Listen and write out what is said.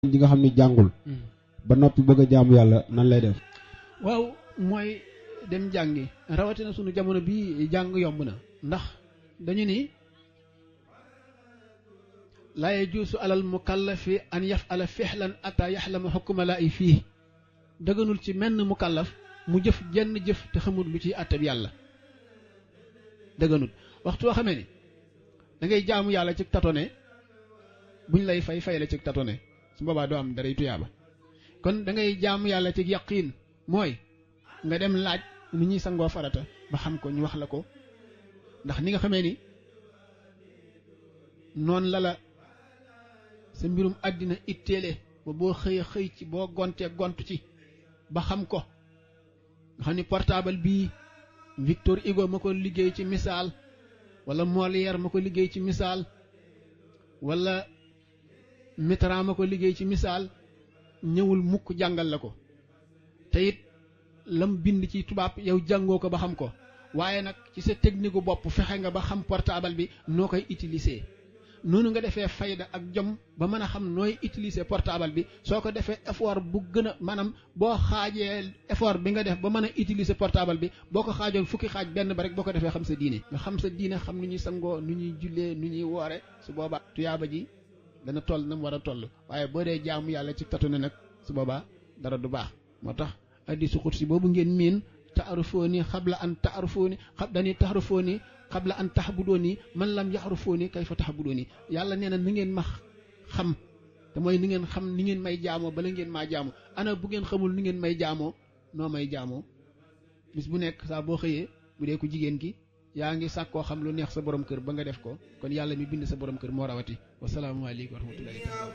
ñi nga xam ne jàngul ba noppi bëgg a jaamu yàlla nan lay def waaw mooy dem jàngi rawatina sunu jamono bii jàng yomb na ndax dañu ni laa yajuusu alal mukallafi an yafala fixlan ata yaxlama xukkuma laa i fii dëgganul ci menn mukallaf mu jëf jenn jëf te xamul lu ciy àttab yàlla dëgganul waxtu woo xamee ni da ngay jaamu yàlla ci tatone buñ lay fay fay la ci tatone su boobaa doo am daray tuyaaba kon da ngay jaamu yàlla ci yaqiin mooy nga dem laaj ni ñuy sangoo farata ba xam ko ñu wax la ko ndax ni nga xamee ni noonu la la sa mbirum àddina itteele ba boo xëyee xëy ci boo gontee gont ci ba xam ko nga xam ni portable bii Victor Hugo ma ko liggéey ci misaal wala Molière ma ko liggéey ci misaal wala Mitterrand ma ko liggéey ci misaal ñëwul mukk jàngal la ko te it lam bind ci tubaab yow jàngoo ko ba xam ko waaye nag ci sa technique gu bopp fexe nga ba xam portable bi noo koy utiliser noonu nga defee fayda ak jom ba mën a xam nooy utiliser portable bi soo ko defee effort bu gën a maanaam boo xaajee effort bi nga def ba mën a utiliser portable bi boo ko xaajoon fukki xaaj benn ba rek boo ko defee xam sa diine nga xam sa diine xam nu ñuy sangoo nu ñuy jullee nu ñuy woore su boobaa tuyaaba ji dana toll na mu war a toll waaye boo dee jaamu yàlla ci tatu ne nag su boobaa dara du baax moo tax hadiisu xudsi boobu ngeen miin taarifooni xabla an taarifooni xab dañuy taarifooni xabla an taxbudooni man lam yaxrufooni kayfa taxbudooni yàlla nee na ni ngeen ma xam te mooy ni ngeen xam ni ngeen may jaamoo bala ngeen maa jaamoo ana bu ngeen xamul ni ngeen may jaamoo noo may jaamoo bis bu nekk saa boo xëyee bu dee ko jigéen ki yaa ngi sàkkoo xam lu neex sa borom kër ba nga def ko kon yàlla mi bind sa borom kër moo rawati wasalaamualeykum wa rahmatullahi taala